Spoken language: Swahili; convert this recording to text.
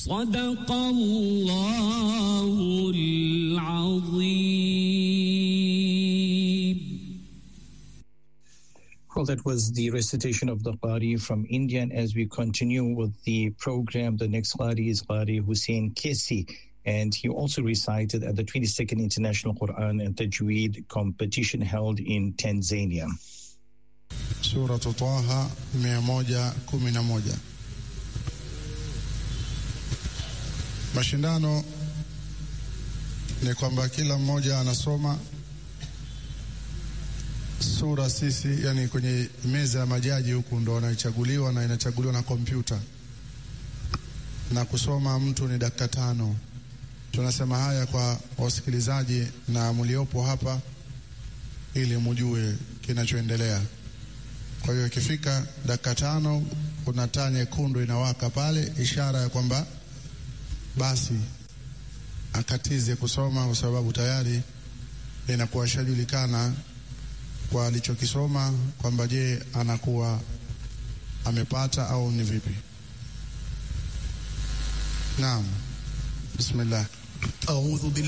صدق الله العظيم Well, that was the recitation of the Qari from India. And as we continue with the program, the next Qari is Qari Hussein Kesi. And he also recited at the 22nd International Quran and Tajweed competition held in Tanzania. Suratu Taha 111. Mashindano ni kwamba kila mmoja anasoma sura sisi, yani kwenye meza ya majaji huku ndo wanaichaguliwa na inachaguliwa na kompyuta, na kusoma mtu ni dakika tano. Tunasema haya kwa wasikilizaji na mliopo hapa ili mujue kinachoendelea. Kwa hiyo ikifika dakika tano, kuna taa nyekundu inawaka pale, ishara ya kwamba basi akatize kusoma, kwa sababu tayari inakuwa shajulikana kwa alichokisoma kwamba je, anakuwa amepata au ni vipi? Naam, bismillah. أعوذ بالله